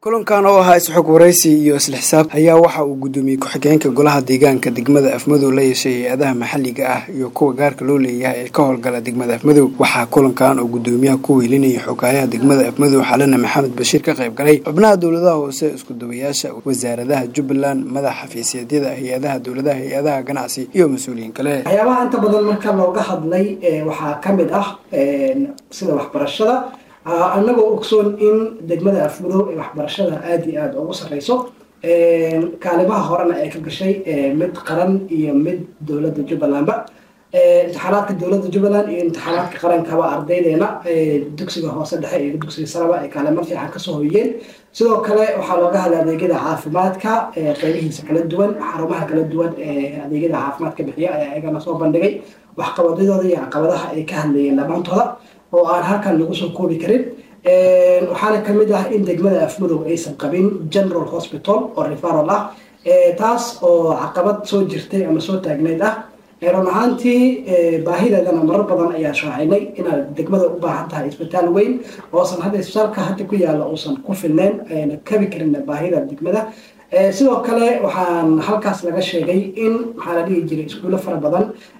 kulankan oo ahaa isxog waraysi iyo isla xisaab ayaa waxa uu gudoomiyey ku-xigeenka golaha deegaanka degmada afmadow la yeeshay hay-adaha maxalliga ah iyo kuwa gaarka loo leeyahay ee ka howlgala degmada afmadow waxaa kulankan oo gudoomiyaha ku weylinayay xogaayaha degmada afmadow xalana maxamed bashiir ka qayb galay xubnaha dowladaha hoose iskudawayaasha wasaaradaha jubbaland madax xafiisyeedyada hay-adaha dowladaha hay-adaha ganacsi iyo mas-uuliyiin kale waxyaabaha inta badan marka looga hadlay waxaa kamid ah sida waxbarashada anagoo ogsoon in degmada afmadow ee waxbarashada aada iyo aada ugu sareyso kaalimaha horena ay ka gashay mid qaran iyo mid dowladda jubbalandba imtixaanaadka dowladda jubbaland iyo imtixaanaadka qarankaba ardaydeena dugsiga hoose dhexe iyo dugsiga saraba ay kaalimo fiican kasoo hoyeen sidoo kale waxaa looga hadlay adeegyada caafimaadka qeybihiisa kala duwan xarumaha kala duwan ee adeegyada caafimaadka bixiya ayaa ayagana soo bandhigay waxqabadadooda iyo caqabadaha ay ka hadlayeen dhammaantooda oo aan halkan lagu soo koobi karin waxaana kamid ah in degmada afmadow aysan qabin general hospital oo referal ah taas oo caqabad soo jirtay ama soo taagneyd ah run ahaantii baahideedana marar badan ayaa shaacinay inaad degmada u baahan tahay isbitaal weyn oosan hadda isbitaalka hadda ku yaalla uusan ku filneyn ayna kabi karin baahida degmada sidoo kale waxaan halkaas laga sheegay in maxaa la dhihi jiray iskuulo fara badan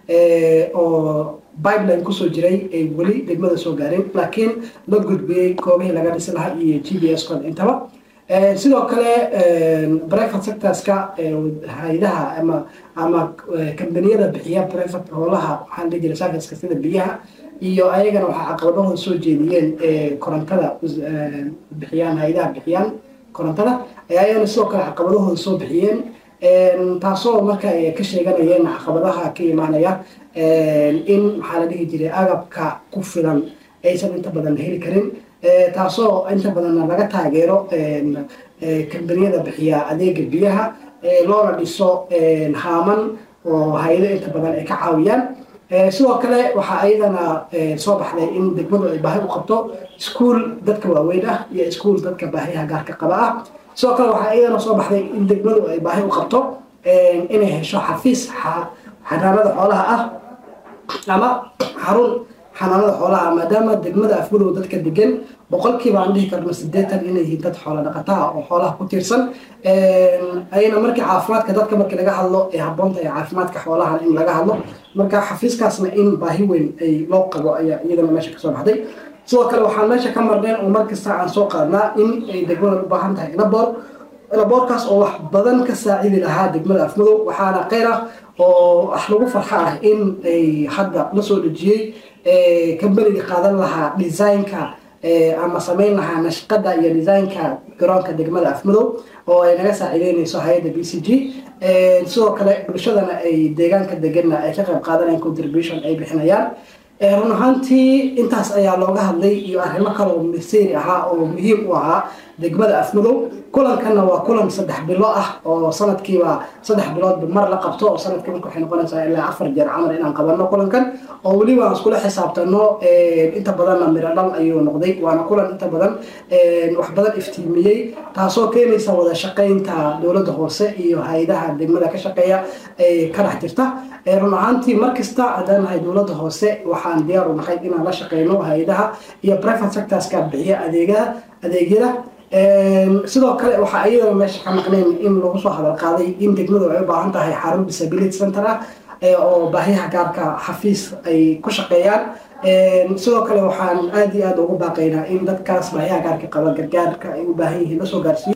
oo pipeline kusoo jiray ay weli degmada soo gaareen laakiin la gudbiyey goobihii laga dhisi lahaa iyo g b s cod intaba sidoo kale private sectorska hay-adaha ama ama kambaniyada bixiya private hoolaha waxaa la dhihi jiray serviceka sida biyaha iyo ayagana waxaa caqabadahooda soo jeediyeen korontada bixiyaan hay-adaha bixiyaan korontada ayagana sidoo kale caqabadahooda soo bixiyeen taasoo marka ay ka sheeganayeen caqabadaha ka imaanaya in maxaa la dhihi jiray agabka ku filan aysan inta badan heli karin taasoo inta badanna laga taageero kambaniyada bixiya adeega biyaha loona dhiso haaman oo hay-ado inta badan ay ka caawiyaan sidoo kale waxaa ayadana soo baxday in degmadu ay baahi u qabto iskuol dadka waaweyn ah iyo iskuol dadka baahiyaha gaarka qaba ah sidoo kale waxaa ayadana soo baxday in degmadu ay baahi u qabto inay hesho xafiis xanaanada xoolaha ah ama xarun xanaanada xoolaha maadaama degmada afmadow dadka degan boqolkiiba aan dhihi karno sideetan inay yihiin dad xoola dhaqataa oo xoolaha ku tiirsan ayna markii caafimaadka dadka markii laga hadlo ay habboonta ee caafimaadka xoolaha in laga hadlo marka xafiiskaasna in baahi weyn ay loo qabo ayaa iyadana meesha kasoo baxday sidoo kale waxaan meesha ka marneen oo markasta aan soo qaadnaa in ay degmada u baahan tahay laboor laboorkaas oo wax badan ka saacidi lahaa degmada afmadow waxaana kheyr ah oo wax lagu farxa ah in ay hadda la soo dhejiyey kambaniga qaadan lahaa designka ama samayn lahaa nashqada iyo designka garoonka degmada afmadow oo ay naga saacideyneyso hay-adda b c g sidoo kale bulshadana ay deegaanka deganna ay ka qayb qaadanayaan contribution ay bixinayaan run ahaantii intaas ayaa looga hadlay iyo arrimo kaloo masiiri ahaa oo muhiim u ahaa degmada afmadow kulankanna waa kulan saddex bilo ah oo sanadkiiba saddex biloodba mar la qabto oo sanadkii marka waxay noqonaysaa ilaa afar jeer camal inaan qabanno kulankan oo weliba aan iskula xisaabtano inta badanna miro dhal ayuu noqday waana kulan inta badan wax badan iftiimiyey taasoo keenaysa wada shaqaynta dowladda hoose iyo hay-adaha degmada ka shaqeeya ee ka dhex jirta run ahaantii markasta haddaan nahay dowladda hoose waxaan diyaar u nahay inaan la shaqeyno hay-adaha iyo private sectorska bixiya adeegada adeegyada sidoo kale waxaa iyadana meesha ka maqnayn in lagu soo hadal qaaday in degmadu ay u baahan tahay xarun disability center ah oo baahiyaha gaarka xafiis ay ku shaqeeyaan sidoo kale waxaan aada iyo aada ugu baaqaynaa in dadkaas baahiyaha gaarka qaba gargaarka ay u baahan yihiin lasoo gaarsiiyo